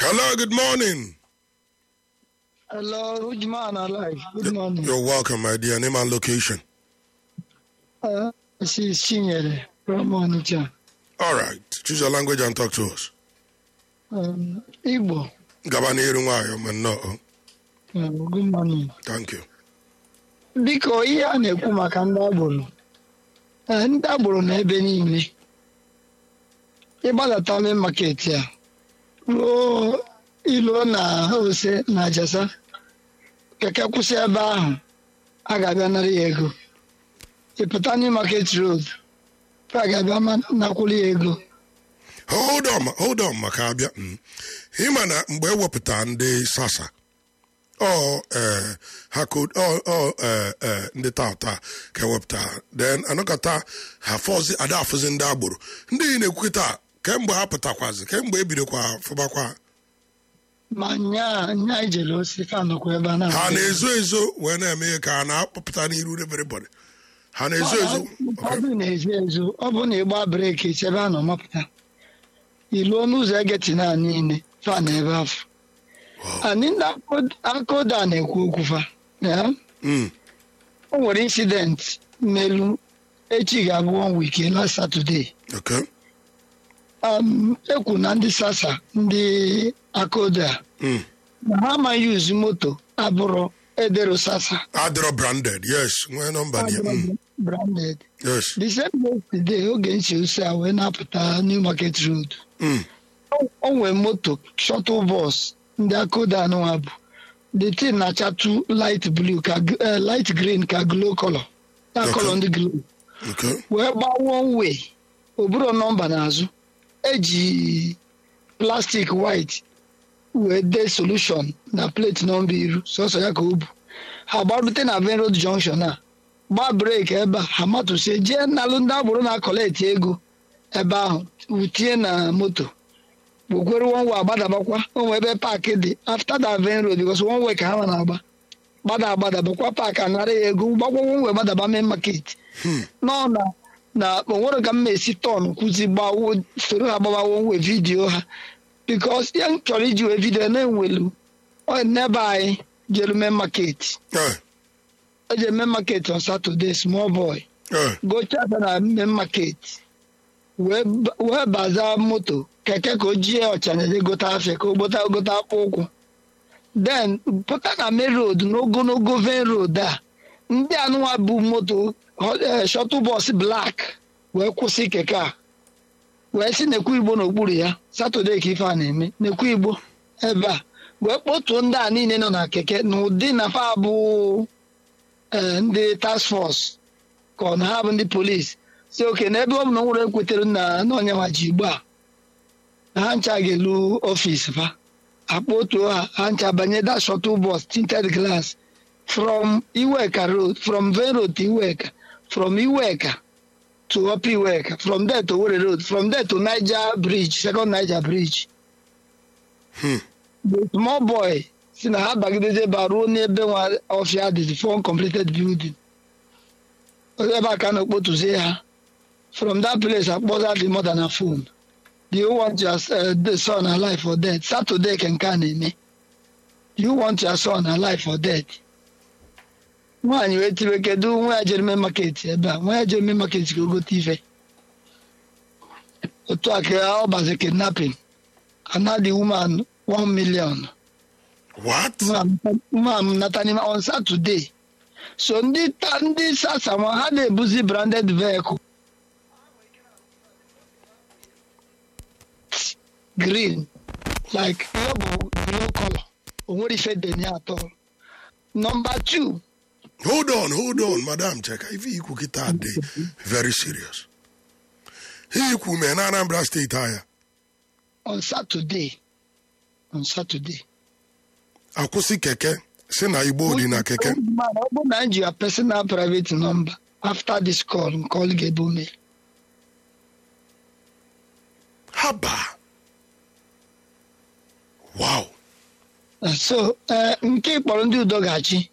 Hello, good morning. Hello, Ujman Alive. Good morning. You're welcome, my dear. Name and location. Uh, this is Chinyere from Onitsha. All right. Choose your language and talk to us. Um, Igbo. Gabani Irunwayo, man, no. Um, good morning. Thank you. Biko ihe a na-ekwu maka ndị agboro ee, ndị agboro na ebe niile ịgbadata main market a ruo iluo na ose na ajasa keke kwụsị ebe ahụ a ga-abịa nara ya ego ịpụta new market road a ga-abịa ma- nakwụrụ ya ego Hold on, hold on, maka abịa. Mm. Ịma na mgbe ewepụta ndị sasa ọ eh, ha kod ọ ọ eh, eh, ndị tata ka ewepụta then anọkọta ha fọzi ada afụzi ndị agboro ndị yi na-ekwukịta kemgbe ha pụtakwazi kemgbe ebidokwa fụbakwa ma nya nya ijele osi fa nọkwa ebe a na ha na-ezo ezo wee na-eme ihe ka ha na-akpọpụta n'iru everybody ha na-ezo ezo ọ bụ na-ezo ezo ọ bụ na ịgba breeki chebe a nọ mapụta iluo n'ụzọ egeti na niile fa na ebe afọ anyị ndị akoda na-ekwu okwu fa ya Mm. o nwere insidenti melu echi ga-abụ one week last Saturday okay um, ekwu na ndị sasa ndị akoda Mm. na ha amaghị yuzu moto abụrụ edero sasa adịrọ branded yes nwee nọmba dị ya. Mm. branded yes the same yesterday oge nche ose a wee na-apụta new market road Mm. o nwere moto shuttle bus ndị akoda anụwa bụ the thing na-achatu light blue ka g- eh, light green ka glow color ya Okay. color ndị glow okay wee gbaa one way oburo nọmba n'azụ eji plastic white wee dee solution na plate nọmba iru sọsọ ya ka o bu ha gbarute na Main road junction a gbaa breki ebe a ha matụsie jee nalụ ndị agboro na-akọleti ego ebe ahụ wutie na moto gbokwere one way agbadabakwa onwe ebe paakị dị after that Main road because one way ka ha na-agba gbada agbadabakwa paakị anara ya ego gbakwa one way gbadaba main market Hmm. nọ na na onwere ka m esi tọn kwụzi gbawo soro ha gbawawo nwe vidiyo ha bikos ihe m chọrọ iji wee vidiyo na-enwelu ọ n'ebe anyị jere mee market Eh, eje mee market on Saturday small boy eh, gochata na mee market wee ba- wee baza moto keke ka o jie ọchanja gota afịa ka o gbota gota akpụ ụkwụ then pụta na main road n'ogologo vein road a ndị anụnwa bụ moto eh, shuttle bus black wee kwụsị keke a wee si nekwu igbo n'okpuru ya satọde ka ife a na-eme nekwu igbo ebe a wee kpotuo ndị a niile nọ na keke na ụdị na fa bụ eh, ndị task force ka ọ na ha bụ ndị polisi si oke na ebe ọ bụ na o nwere ekwetere na na onyenwa ji igbo a na ha ncha ga-elu ọfisi fa akpọtuo ha ha ncha banye that shuttle bus tinted glass from Iweka road from Vein road to Iweka from Iweka to Upper Iweka from there to Owerri road from there to Niger bridge second Niger bridge Hmm. the small boy si na ha bagideze ebe a ruo n'ebe nwa ọfịa dị for uncompleted building ebe a ka a na-ekpotuzie ha from that place akpọza the mother na phone do you want your uh, the son alive or dead Saturday ka nke a na-eme do you want your son alive or dead nwaanyị wee tiwe kedu nwa ya jere mee market ebe a nwa ya jere mee market ka o gote ife otu a ka ọ bazi kidnapping ana the woman one million what nwa m nata n'ime on Saturday so ndị ta ndị sasa nwa ha na-ebuzi branded vehicle green like ihe bụ blue color o nwere ife dị na ya atọ number two hold on hold on madam cheka ife ikwu kịta dị very serious ihe ikwu mee na anambra steeti anya on Saturday on Saturday akwụsị keke si na igbo dị na keke Man, ọ bụ na m ji your personal private number after this call nke ọlụ ga-ebu me haba wow so eh, nke kpọrọ ndị udo ga-achị